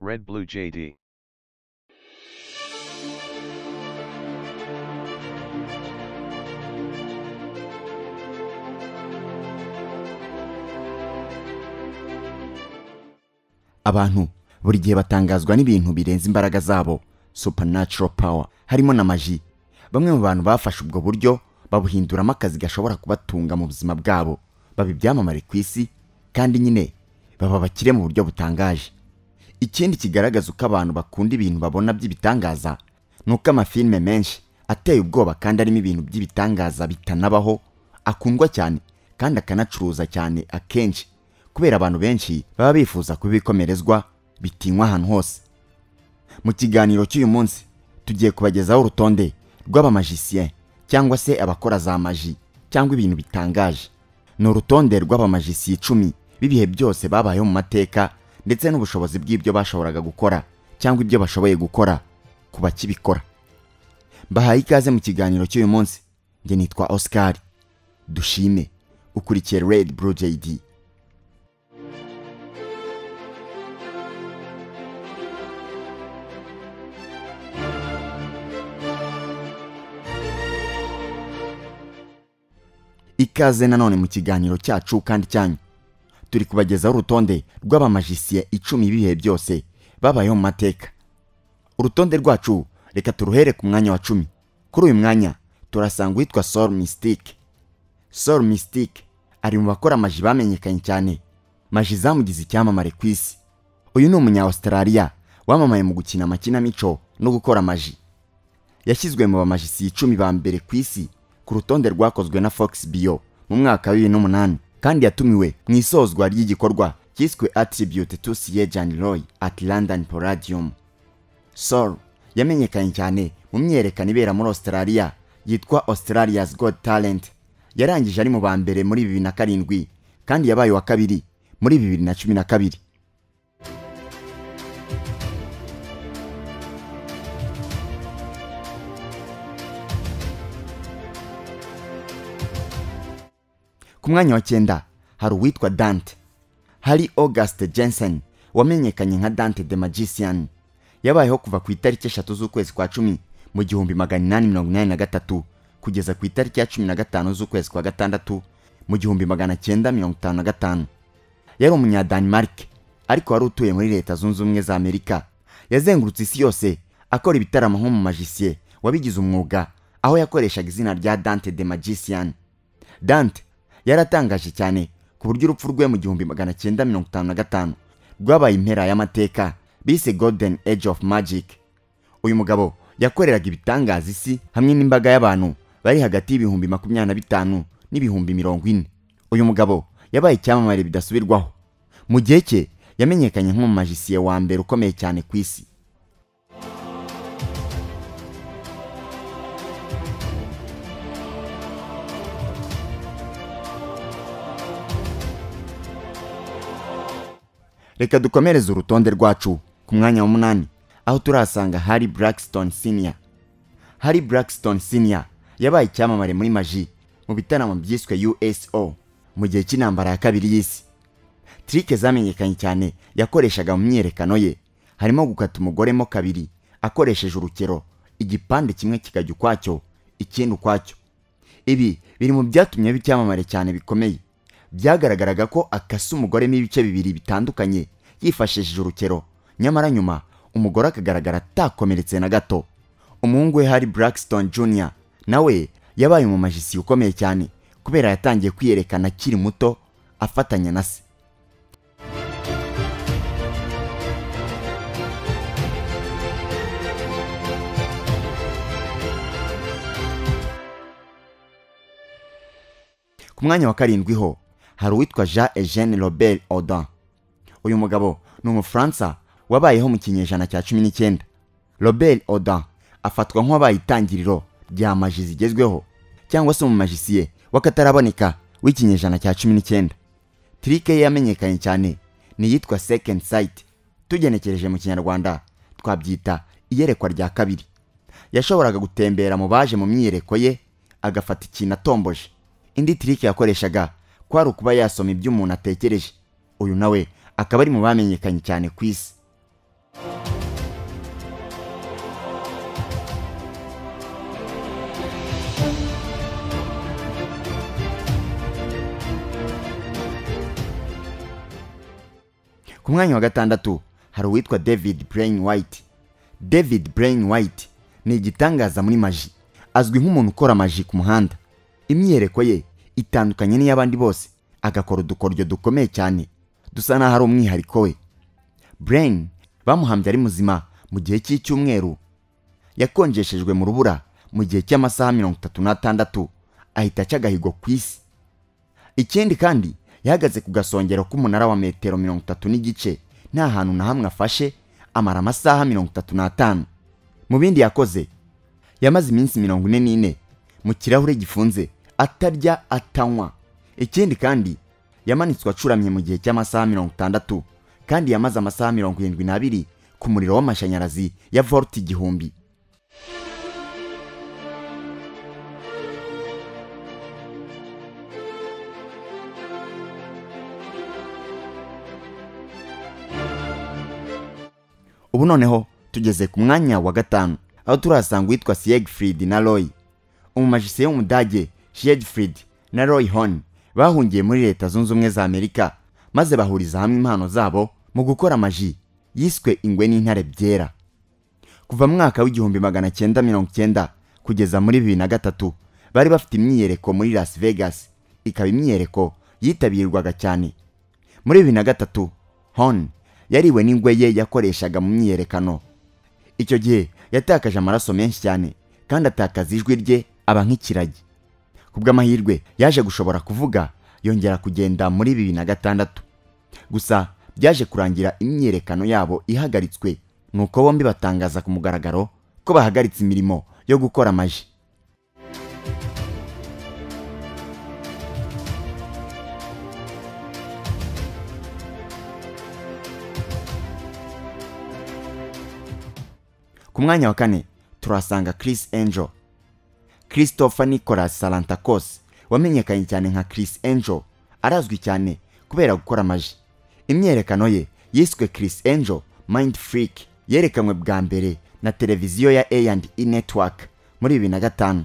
Red Blue JD. abantu buri gihe batangazwa n'ibintu birenze imbaraga zabo supernatural power harimo na maji bamwe mu bantu bafashe ubwo buryo babuhinduramo akazi gashobora kubatunga mu buzima bwabo baba ibyamamare ku isi kandi nyine baba abakire mu buryo butangaje ikindi kigaragaza uko abantu bakunda ibintu babona by'ibitangaza ni uko amafilime menshi ateye ubwoba kandi arimo ibintu by'ibitangaza bitanabaho akundwa cyane kandi akanacuruza cyane akenshi kubera abantu benshi baba bifuza kubikomerezwa bitinywa ahantu hose mu kiganiro cy'uyu munsi tugiye kubagezaho urutonde rw'abamajisiye cyangwa se abakora za maji cyangwa ibintu bitangaje ni urutonde rw'abamajisiye icumi b'ibihe byose babayeho mu mateka ndetse n'ubushobozi bw'ibyo bashoboraga gukora cyangwa ibyo bashoboye gukora ku bakibikora mbahaye ikaze mu kiganiro cy'uyu munsi njye nitwa oscar dushime ukurikiye red blue jd ikaze nanone mu kiganiro cyacu kandi cyanyu turi kubagezaho urutonde rw'abamajisiye icumi b'ibihe byose babayeho mu mateka urutonde rwacu reka turuhere ku mwanya wa cumi kuri uyu mwanya turasanga uwitwa sol mystique sol mystique ari mu bakora amaji bamenyekanye cyane maji zamugize icyamamare ku isi uyu ni umunya australia wamamaye mu gukina amakinamico no gukora amaji yashyizwe mu bamajisiye icumi ba mbere ku isi ku rutonde rwakozwe na fox bio mu mwaka wa bibiri n'umunani kandi yatumiwe mu isozwa ry'igikorwa cyiswe attribute to siye jan roy at london palladium sol yamenyekanye cyane mu myerekano ibera muri australia yitwa australia's god talent yarangije ari mu ba mbere muri bibiri na karindwi kandi yabaye uwa kabiri muri bibiri na cumi na kabiri ku mwanya wa cyenda hari uwitwa dante hari auguste jensen wamenyekanye nka dante the magician yabayeho kuva ku itariki eshatu z'ukwezi kwa cumi mu gihumbi magana inani mirongo inani na gatatu kugeza ku itariki ya cumi na gatanu z'ukwezi kwa gatandatu mu gihumbi magana cyenda mirongo itanu na gatanu yari umunyadanimarike ariko wari utuye muri leta zunze ubumwe za amerika yazengurutse isi yose akora ibitaramo nk'umumajisiye wabigize umwuga aho yakoreshaga izina rya dante the magician dante yaratangaje cyane ku buryo urupfu rwe mu gihumbi magana cyenda mirongo itanu na gatanu rwabaye impera y'amateka bise golden age of magic uyu mugabo yakoreraga ibitangaza isi hamwe n'imbaga y'abantu bari hagati y'ibihumbi makumyabiri na bitanu n'ibihumbi mirongo ine uyu mugabo yabaye icyamamare bidasubirwaho mu gihe cye yamenyekanye nk'umumajisiye wa mbere ukomeye cyane ku isi reka dukomereze urutonde rwacu ku mwanya w'umunani aho turasanga hari Blackstone siniya hari Blackstone siniya yabaye icyamamare muri maji mu bitaramo byiswe uso mu gihe cy'intambara ya kabiri y'isi tirike zamenyekanye cyane yakoreshaga mu myiyerekano ye harimo gukata umugore mo kabiri akoresheje urukero igipande kimwe kikajya ukwacyo ikindi ukwacyo ibi biri mu byatumye biba icyamamare cyane bikomeye byagaragaraga ko akasa umugoremo ibice bibiri bitandukanye yifashishije urukero nyamara nyuma umugore akagaragara atakomeretse na gato umuhungu we hari Blackstone Jr nawe yabaye umumajisi ukomeye cyane kubera yatangiye kwiyerekana akiri muto afatanya na se ku mwanya wa karindwi ho hari uwitwa jean eugene robert odan uyu mugabo ni umufaransa wabayeho mu kinyejana cya cumi n'icyenda robert odan afatwa nk'uwabaye itangiriro rya maji zigezweho cyangwa se umumajisiye w'akataraboneka w'ikinyejana cya cumi n'icyenda tirike ye yamenyekanye cyane ni iyitwa second sight tugenekereje mu kinyarwanda twabyita iyerekwa rya kabiri yashoboraga gutembera mu baje mu myiyereko ye agafata ikintu atomboje indi tirike yakoreshaga kwari ukuba yasoma ibyo umuntu atekereje uyu nawe akaba ari mu bamenyekanye cyane ku isi ku mwanya wa gatandatu hari uwitwa david brain white david brain white ni igitangaza muri maji azwi nk'umuntu ukora maji ku muhanda imyiyereko ye itandukanye n'iy'abandi bose agakora udukoryo dukomeye cyane dusa n'aho ari umwihariko we brain bamuhambye ari muzima mu gihe cy'icyumweru yakonjeshejwe mu rubura mu gihe cy'amasaha mirongo itatu n'atandatu ahita aca agahigo ku isi ikindi kandi yahagaze ku gasongero k'umunara wa metero mirongo itatu n'igice nta hantu na hamwe afashe amara amasaha mirongo itatu n'atanu mu bindi yakoze yamaze iminsi mirongo ine n'ine mu kirahure gifunze atarya atanywa ikindi kandi yamanitswe acuramye mu gihe cy'amasaha mirongo itandatu kandi yamaze amasaha mirongo irindwi n'abiri ku muriro w'amashanyarazi ya volt igihumbi ubu noneho tugeze ku mwanya wa gatanu aho turahasanga uwitwa siegfried na roy umumajisiye w'umudage siegfried na roy horn bahungiye muri leta zunze ubumwe za amerika maze bahuriza hamwe impano zabo mu gukora maji yiswe ingwe n'intare byera kuva mu mwaka w'igihumbi magana cyenda mirongo cyenda kugeza muri bibiri na gatatu bari bafite imyiyereko muri las vegas ikaba imyiyereko yitabirwaga cyane muri bibiri na gatatu horn yariwe n'ingwe ye yakoreshaga mu myiyerekano icyo gihe yatakaje amaraso menshi cyane kandi atakaza ijwi rye aba nk'ikiragi ku bw'amahirwe yaje gushobora kuvuga yongera kugenda muri bibiri na gatandatu gusa byaje kurangira imyiyerekano yabo ihagaritswe nuko bombi batangaza ku mugaragaro ko bahagaritse imirimo yo gukora amaji ku mwanya wa kane turahasanga Chris Angel Christopher Nicholas Salantakos wamenyekanye cyane nka Chris Angel arazwi cyane kubera gukora amaji imyerekano ye yiswe Chris Angel Mind Freak yerekanwe bwa mbere na televiziyo ya A&E Network muri bibiri na gatanu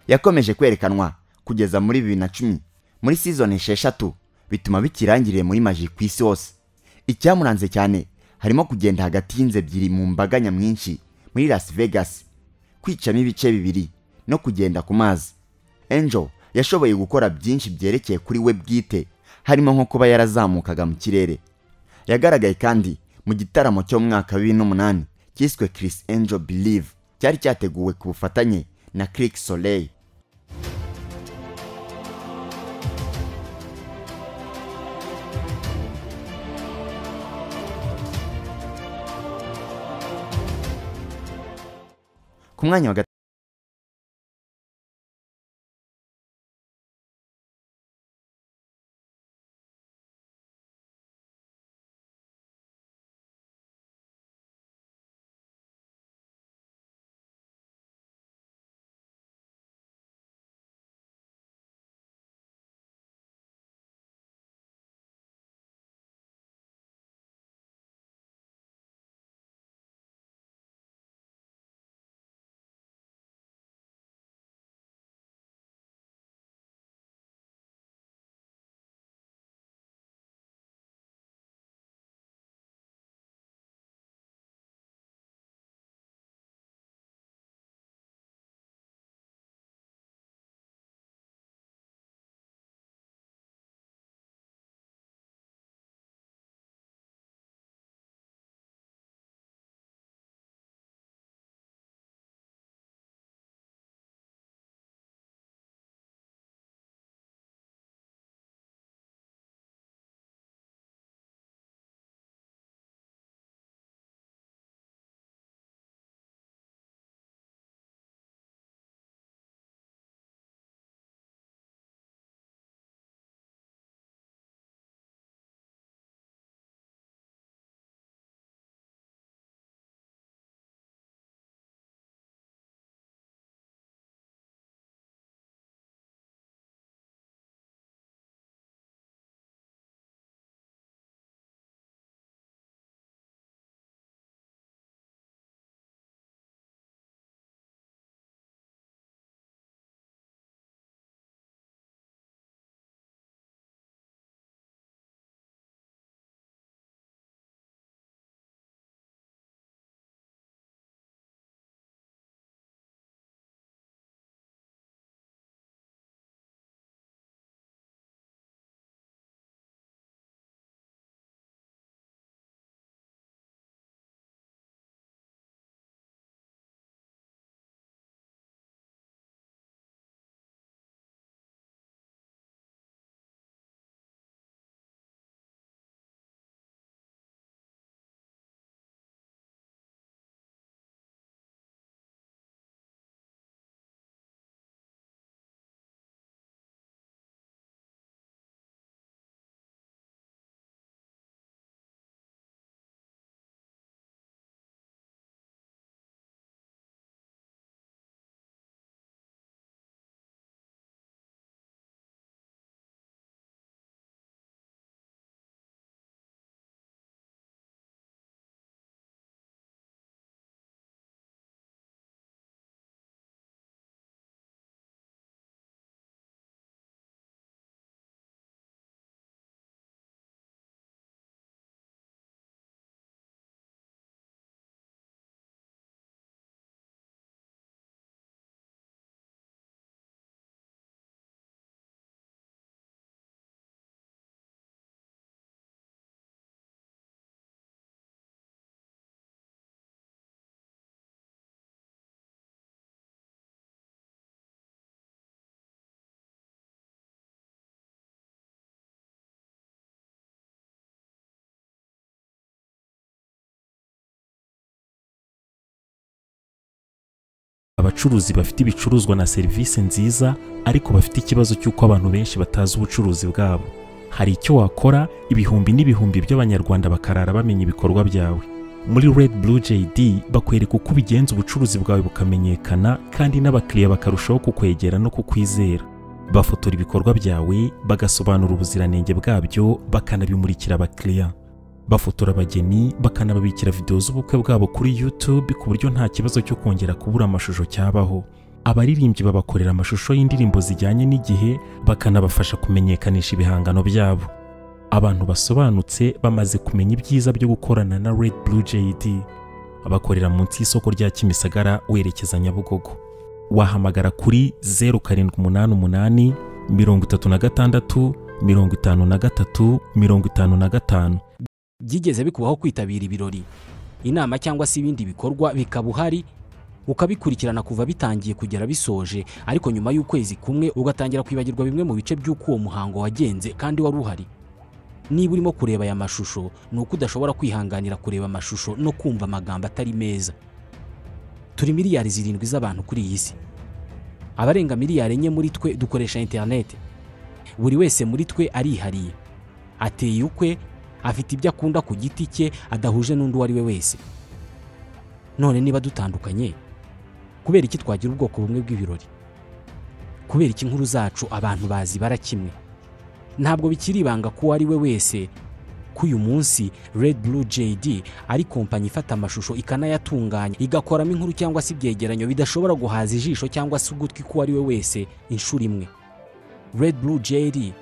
yakomeje kwerekanwa kugeza muri bibiri na cumi muri season esheshatu bituma bikirangiriye muri maji ku isi hose icyamuranze cyane harimo kugenda hagati y'inzu ebyiri mu mbaga nyamwinshi muri Las Vegas kwicamo ibice bibiri no kugenda ku mazi Angel yashoboye gukora byinshi byerekeye kuri we bwite harimo nko kuba yarazamukaga mu kirere yagaragaye kandi mu gitaramo cyo mu mwaka wa bibiri n'umunani cyiswe Chris Angel Believe cyari cyateguwe ku bufatanye na Click Soleil ku mwanya wa gatatu abacuruzi bafite ibicuruzwa na serivisi nziza ariko bafite ikibazo cy'uko abantu benshi batazi ubucuruzi bwabo hari icyo wakora ibihumbi n'ibihumbi by'abanyarwanda bakarara bamenya ibikorwa byawe muri red blue jd bakwereka uko ubigenza ubucuruzi bwawe bukamenyekana kandi n'abakiriya bakarushaho kukwegera no kukwizera bafotora ibikorwa byawe bagasobanura ubuziranenge bwabyo bakanabimurikira abakiriya bafotora abageni bakanababikira videwo z'ubukwe bwabo kuri youtube ku buryo nta kibazo cyo kongera kubura amashusho cyabaho abaririmbyi babakorera amashusho y'indirimbo zijyanye n'igihe bakanabafasha kumenyekanisha ibihangano byabo abantu basobanutse bamaze kumenya ibyiza byo gukorana na red blue jd bakorera munsi y'isoko rya kimisagara werekeza nyabugogo wahamagara kuri zeru karindwi umunani umunani mirongo itatu na gatandatu mirongo itanu na gatatu mirongo itanu na gatanu byigeze bikubaho kwitabira ibirori inama cyangwa se ibindi bikorwa bikaba uhari ukabikurikirana kuva bitangiye kugera bisoje ariko nyuma y'ukwezi kumwe ugatangira kwibagirwa bimwe mu bice by'uko uwo muhango wagenze kandi wari uhari niba urimo kureba aya mashusho ni uko udashobora kwihanganira kureba amashusho no kumva amagambo atari meza turi miliyari zirindwi z'abantu kuri iyi si abarenga miliyari enye muri twe dukoresha interineti buri wese muri twe arihariye ateye ukwe afite ibyo akunda ku giti cye adahuje n'undi uwo ari we wese none niba dutandukanye kubera iki twagira ubwoko bumwe bw'ibirori kubera iki inkuru zacu abantu bazibara kimwe ntabwo bikiri ibanga ko uwo ari we wese ko uyu munsi red blue jd ari kompanyi ifata amashusho ikanayatunganya igakoramo inkuru cyangwa se ibyegeranyo bidashobora guhaza ijisho cyangwa se ugutwi k'uwo ari we wese inshuro imwe red blue jd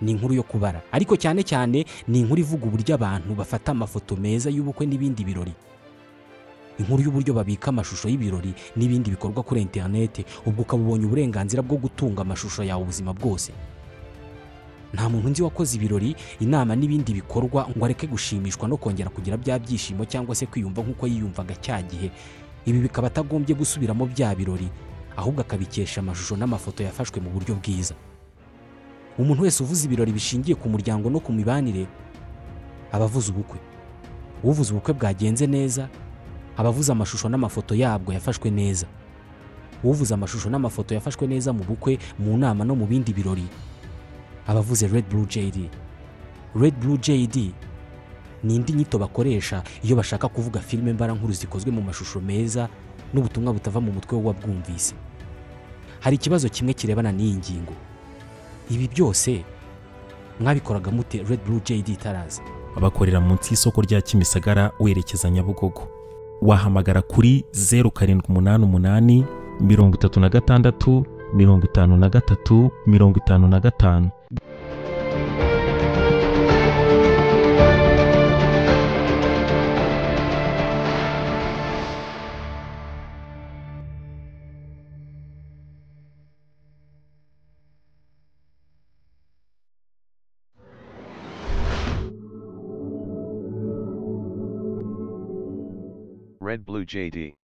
ni inkuru yo kubara ariko cyane cyane ni inkuru ivuga uburyo abantu bafata amafoto meza y'ubukwe n'ibindi birori inkuru y'uburyo babika amashusho y'ibirori n'ibindi bikorwa kuri interinete ubwo ukaba ubonye uburenganzira bwo gutunga amashusho yawe ubuzima bwose nta muntu nzi wakoze ibirori inama n'ibindi bikorwa ngo areke gushimishwa no kongera kugira bya byishimo cyangwa se kwiyumva nk'uko yiyumvaga cya gihe ibi bikaba atagombye gusubiramo bya birori ahubwo akabikesha amashusho n'amafoto yafashwe mu buryo bwiza umuntu wese uvuze ibirori bishingiye ku muryango no ku mibanire aba avuze ubukwe uvuze ubukwe bwagenze neza aba avuze amashusho n'amafoto yabwo yafashwe neza uvuze amashusho n'amafoto yafashwe neza mu bukwe mu nama no mu bindi birori aba avuze red blue jd red blue jd ni indi nyito bakoresha iyo bashaka kuvuga filime mbarankuru zikozwe mu mashusho meza n'ubutumwa butava mu mutwe w'uwabwumvise hari ikibazo kimwe kirebana n'iyi ngingo ibi byose mwabikoraga mute red blue jd itaraza bakorera munsi y'isoko rya kimisagara werekeza nyabugogo wahamagara kuri zeru karindwi umunani umunani mirongo itatu na gatandatu mirongo itanu na gatatu mirongo itanu na gatanu Red Blue JD.